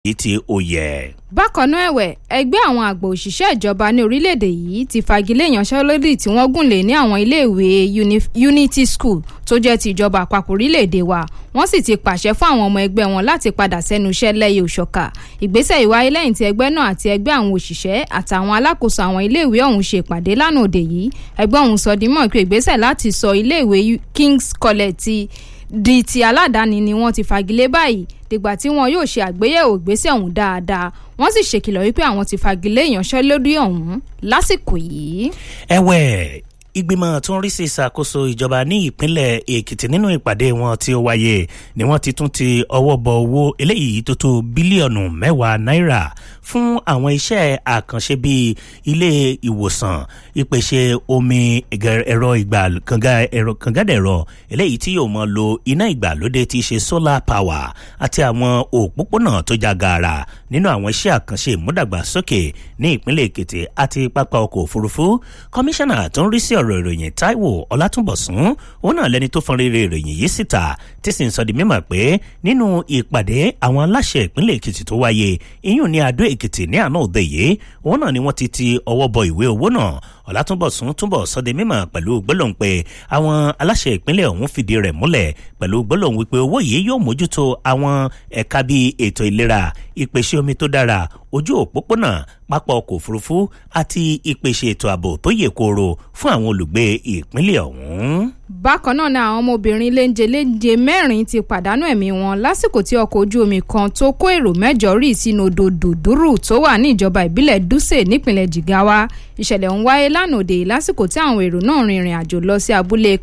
èyí tí ó yẹ. bákan náà ẹ̀wẹ̀ ẹgbẹ́ àwọn àgbà òṣìṣẹ́ ìjọba ní orílẹ̀-èdè yìí ti fagilé ìyanṣẹ́lódì tí wọ́n gùn lé ní àwọn iléèwé unity school tó jẹ́ ti ìjọba àpapọ̀ orílẹ̀-èdè wa wọ́n sì ti pàṣẹ fún àwọn ọmọ ẹgbẹ́ wọn láti padà sẹ́nu iṣẹ́ lẹ́yìn òṣọ́ka ìgbésẹ̀ ìwáyé lẹ́yìn tí ẹgbẹ́ náà àti ẹgbẹ́ àwọn òṣìṣẹ́ àtàwọn alákòóso àwọn iléèwé ọ̀hún ṣe ìpàdé lánàá òde yìí ẹgbẹ́ ọ̀hún sọ dímọ̀ pé ìgbésẹ̀ láti sọ iléèwé kings college ti di ti aládàáni ni wọ́n ti fagilé báyìí dìgbà tí wọn yóò ṣe àgbéyẹ̀wò ìgbésẹ̀ ọ̀hún dáadáa wọ́n sì ṣèkìlọ̀ wípé àwọn ti fagilé ìyanṣẹ́lódì ọ̀hún lásìkò yìí. ẹ̀wẹ̀ ìgbìmọ̀ tó ń rí sí ìṣàkóso ìjọba ní ìpínlẹ̀ èkìtì nínú ìpàdé wọn tí ó wáyé ni wọ́n ti tún ti ọwọ́ bọ owó eléyìí tó tó bílíọ̀nù mẹ́wàá náírà fún àwọn iṣẹ́ àkànṣe bíi ilé ìwòsàn ìpèsè omi ẹ̀rọ ìgbà kàngádẹ̀rọ eléyìí tí yóò mọ lo iná ìgbàlódé tí í ṣe solar power àti àwọn òpópónà tó já gaara nínú àwọn iṣẹ́ àkànṣe ìmúdàgbàsókè ní ìpínlẹ̀ èkìtì àti pápá ọkọ̀ òfurufú kọmíṣánná tó ń rí sí ọ̀rọ̀ ìròyìn taiwo ọlátúnbọ̀sún òun náà lẹni tó fọn rere ìròyìn yìí síta tí sì ń sọ di mímọ̀ pé nínú ìpàdé àwọn aláṣẹ ìpínlẹ̀ èkìtì tó wáyé iyún ní adó èkìtì ní àná òde yìí òun náà ni wọ́n ti ti ọwọ́ bọ ìwé owó náà ọ̀làtúnbọ̀sún túnbọ̀ sọdẹ mímọ̀ pẹ̀lú gbólóhùn pé àwọn aláṣẹ ìpínlẹ̀ ọ̀hún fìdí rẹ̀ múlẹ̀ pẹ̀lú gbólóhùn wípé owó yìí yóò mójútó àwọn ẹ̀ka bíi ètò ìlera ìpèsè omi tó dára ojú òpópónà pápá ọkọ̀ òfurufú àti ìpèsè ètò ààbò tó yè kooro fún àwọn olùgbé ìpínlẹ̀ ọ̀hún. bákan náà ni àwọn ọmọbìnrin léńjẹ léńjẹ mẹ́rin ti pàdánù ẹ̀mí wọn lásìkò tí ọkọ̀ ojú omi kan tó kó èrò mẹ́jọ rì sínú odò dùdúrù tó wà ní ìjọba ìbílẹ̀ dúsè nípìnlẹ̀ jigawa ìṣẹ̀lẹ̀ ń wáyé lánàá òde lásìkò tí àwọn èrò náà rìnrìn àjò lọ sí abúlé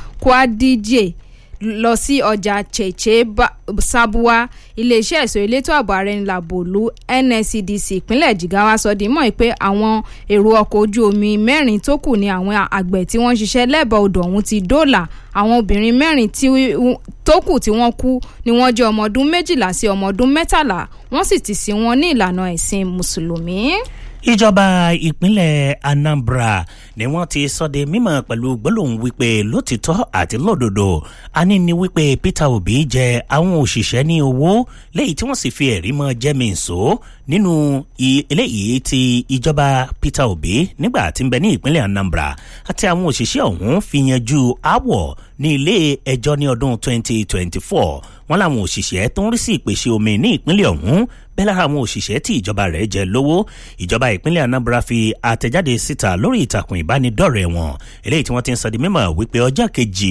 kwadíjè lọ sí ọjà cheche sabuwa iléeṣẹ́ ẹ̀sọ́ elétò ààbò ààrẹ ńlá bòlú nscdc ìpínlẹ̀ jigawa sọ di mọ́ pé àwọn èrò ọkọ̀ ojú omi mẹ́rin tó kù ní àwọn àgbẹ̀ tí wọ́n ń ṣiṣẹ́ lẹ́bàá odò ọ̀hún ti dóòlà àwọn obìnrin mẹ́rin tó kù tí wọ́n kú ni wọ́n jẹ́ ọmọ ọdún méjìlá sí ọmọ ọdún mẹ́tàlá wọ́n sì ti sin wọn ní ìlànà ẹ̀sìn mùsùlùmí ìjọba ìpínlẹ̀ anambra ni wọ́n ti sọ́de mímọ̀ pẹ̀lú gbólóhùn wípé lótìtọ́ àti lódodo àní ni wípé peter obi jẹ àwọn òṣìṣẹ́ ní owó léyìí tí wọ́n sì fi ẹ̀rí mọ́ jẹ́mi nsó nínú eléyìí ti ìjọba peter obi nígbà tí ń bẹ ní ìpínlẹ̀ anambra àti àwọn òṣìṣẹ́ ọ̀hún fi yanjú aáwọ̀ ní ilé ẹjọ́ ní ọdún 2024 wọ́n làwọn òṣìṣẹ́ tó ń rí sí ìpèsè omi ní ìpínlẹ̀ ọ̀hún bẹ́ẹ̀ lára àwọn òṣìṣẹ́ tí ìjọba rẹ̀ jẹ lówó ìjọba ìpínlẹ̀ anambra fi àtẹ̀jáde síta lórí ìtàkùn ìbánidọ́rẹ̀ẹ́ wọn eléyìí tí wọ́n ti ń sọ di mímọ̀ wípé ọjọ́ kejì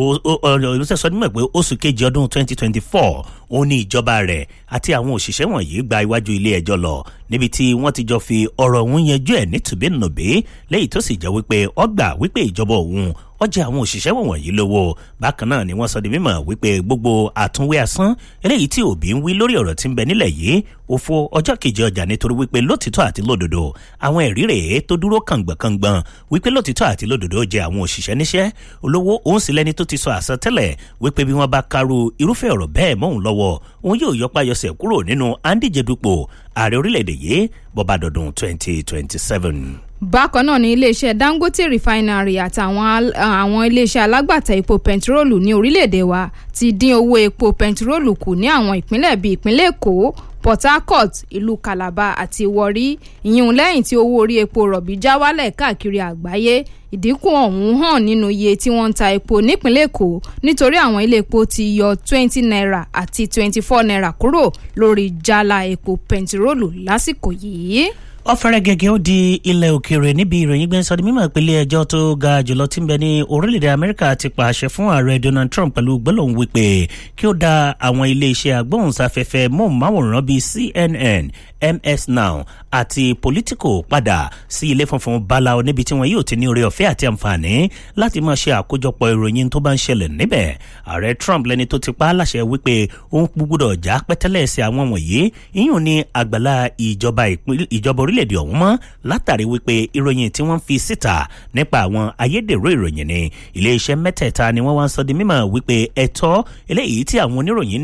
ó sọ di mímọ̀ pé oṣù kejì ọdún 2024 ó ní ìjọba rẹ̀ àti àwọn òṣìṣẹ́ wọ̀nyí gba iwájú ilé ẹjọ́ lọ níbi tí wọ́n ti jọ fi ọ̀rọ̀ òun yanjú ẹ̀ nítùbínùbí lẹ́yìn tó sì jẹ́ wípé ọgbà wípé ìjọba òun ọjà àwọn òṣìṣẹ́ wọ̀nyí lówó bákan náà ni wọ́n sọ di mímọ̀ wípé gbogbo àtúnwé asán eléyìí tí òbí ń wí lórí ọ̀rọ̀ tí ń bẹ nílẹ̀ yìí òfo ọjọ́ kejì ọjà nítorí wípé lótìtọ́ àti lódodo àwọn ẹ̀rí rèé tó dúró kàngbọ̀kàngbọ̀n wípé lótìtọ́ àti lódodo jẹ àwọn òṣìṣẹ́ níṣẹ́ olówó òun sì lẹ́ni tó ti sọ àsọtẹ́lẹ̀ wípé bí wọ́n bá karu irúfẹ́ ọ̀rọ̀ bẹ́ẹ̀ mọ́hùn lọ́wọ́ òun yóò yọpayọsẹ̀ kúrò nínú andíjedupò ààrẹ orílẹ̀-èdè yìí bọ́bá dọ̀dún 2027 bákan náà ní iléeṣẹ́ dangote refinery àtàwọn àwọn iléeṣẹ́ alágbàtà epo pẹntiróòlù ní orílẹ̀-èdè wa ti dín owó epo pẹntiróòlù kù ní àwọn ìpínlẹ̀ bíi ìpínlẹ̀ èkó port harcourt ìlú calabar àti warri ìyún lẹ́yìn tí owó orí epo rọ̀bì já wálẹ̀ káàkiri àgbáyé ìdínkù ọ̀hún hàn nínú iye tí wọ́n ń ta epo nípínlẹ̀ èkó nítorí àwọn ilé epo ti yọ twenty naira àti twenty four naira kúrò lórí jálá epo pẹntiróòlù lásìkò yìí ọ̀fẹ́rẹ́ gẹ́gẹ́ ó di ilẹ̀ òkèèrè níbi ìròyìn gbẹ́nsọ di mímọ̀ ìpínlẹ̀ ẹjọ́ tó ga jùlọ tí ń bẹ ní orílẹ̀-èdè amẹ́ríkà ti pàṣẹ fún ààrẹ donald trump pẹ̀lú gbólóhùn wípé kí ó dá àwọn iléeṣẹ́ agbóhùnsáfẹ́fẹ́ móhùnmáwòrán bíi cnn ms now àti politico padà sí ilé funfun báláwo níbi tí wọn yóò ti ní oore ọ̀fẹ́ àti àǹfààní láti máa ṣe àkójọpọ̀ ìròyìn tó bá ń ṣẹlẹ̀ níbẹ̀ ààrẹ trump lẹni tó ti pa á láṣẹ wípé òun gbúdọ̀ já pẹ́tẹ́lẹ̀ sí àwọn wọ̀nyí ìyún ní àgbàlá ìjọba ìjọba orílẹ̀-èdè ọ̀hún mọ́ látàrí wípé ìròyìn tí wọ́n fi síta nípa àwọn ayédèrú ìròyìn ni iléeṣẹ́ mẹ́tẹ̀ẹ̀ta ni wọ́n wá ń sọ di mímọ̀ wípé ẹ̀tọ́ eléyìí tí àwọn oníròyìn ní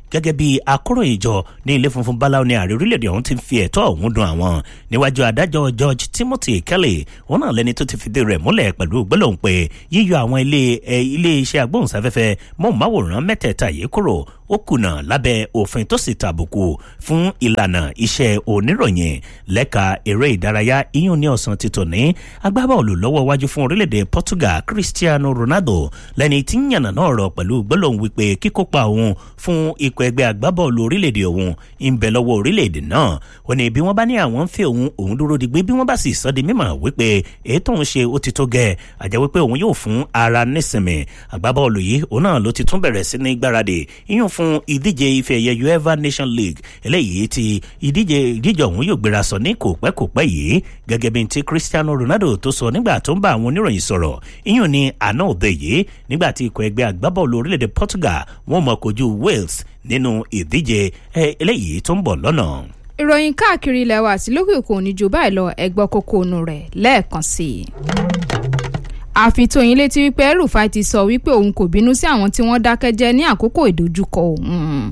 gẹ́gẹ́ bí akóròyìnjọ ní ilé funfun báláwo ní ààrẹ orílẹ̀-èdè ọ̀hún ti fi ẹ̀tọ́ ọ̀hún dun àwọn níwájú adájọ́ george timothy kelly òun náà lẹni tó ti fìdí rẹ̀ múlẹ̀ pẹ̀lú gbólóhùn pé yíyọ àwọn ilé ilé iṣẹ́ agbóhùnsáfẹ́fẹ́ mọ́ọ̀máwòrán mẹ́tẹ̀ẹ̀ta yìí kúrò ó kùnà lábẹ́ òfin tó sì tàbùkù fún ìlànà iṣẹ́ oníròyìn lẹ́ka eré ìdárayá iyún ní ọ̀sán ti tòní agbábọ́ọ̀lù lọ́wọ́ wájú fún orílẹ̀-èdè portugal cristiano ronaldo lẹ́ni tí ń yànnà náà rọ̀ pẹ̀lú gbólóhùn wípé kíkópa òun fún ikọ̀ ẹgbẹ́ agbábọ́ọ̀lù orílẹ̀-èdè òun ń bẹ lọ́wọ́ orílẹ̀-èdè náà ó ní bí wọ́n bá ní àwọn ń fẹ́ òun òun dúró digbé bí wọ́n bá sì sọ di mímọ̀ wípé èyí tóun ṣe ó ti tó gẹ̀ àjẹ́ wípé òun yóò fún ara nísinmi agbábọ́ọ̀lù yìí òun náà ló ti tún bẹ̀rẹ̀ sí ní gbáradì iyún fún ìdíje ife ẹ̀yẹ uefa nation league eléyìí ti ìdíje ìdíje ọ̀hún yóò gbéra sọ ní kò pẹ́ kò pẹ́ yìí gẹ́gẹ́ bí ti cristiano ronaldo tó sọ nígbà tó ń bá àwọn oníròyìn sọ̀rọ̀ iyún ní àná òde yìí nígbà tí ikọ̀ ẹgbẹ́ agbábọ́ọ̀lù orílẹ̀-èdè portugal wọ́n mọ̀ kojú wales nínú ìdíje eléyìí tó ń bọ̀ lọ́nà ìròyìn káàkiri ilẹ̀ wa àti lókè òkun ní ju báyìí lọ ẹgbọ́ kókó ònú rẹ̀ lẹ́ẹ̀kan sí i. àfitóyin létí wípé rufai ti sọ wípé òun kò bínú sí àwọn tí wọ́n dákẹ́ jẹ́ ní àkókò ìdojúkọ òun.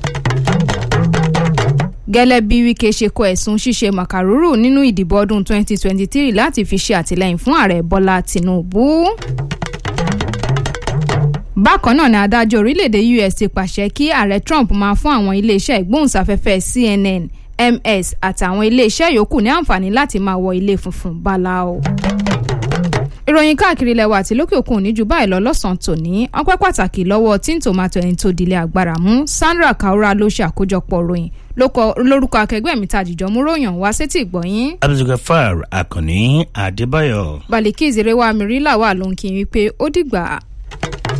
gẹ́lẹ́ bí wike ṣe kọ ẹ̀sùn ṣíṣe màkàrúrù nínú ìdìbò ọdún 2023 láti fi ṣe àtìlẹ́yìn fún ààrẹ bọ́lá tìǹbù bákan náà ni adájọ́ orílẹ̀-èdè us ti pàṣẹ kí ààrẹ trump máa fún àwọn iléeṣẹ́ ìgbóhùnsáfẹ́fẹ́ cnn ms àtàwọn iléeṣẹ́ yòókù ní àǹfààní láti máa wọ ilé funfun báláwo. ìròyìn káàkiri ilẹ̀ wa àti lókè òkun ní ju báyìí lọ lọ́sàn-án tòní ọpẹ́ pàtàkì lọ́wọ́ tí ń tòmátò ẹni tó dilẹ̀ agbára mú sandra kaura ló ṣe àkójọpọ̀ ròyìn lórúkọ akẹgbẹ́ mi tàjíjọ́ mú ròyìn wá sétí ìgbọ̀nyín. abdulgafar akànní adébáyọ̀. balikí ìzèrè wa mìíràn wà lóhùn kí n wípé ó dìgbà.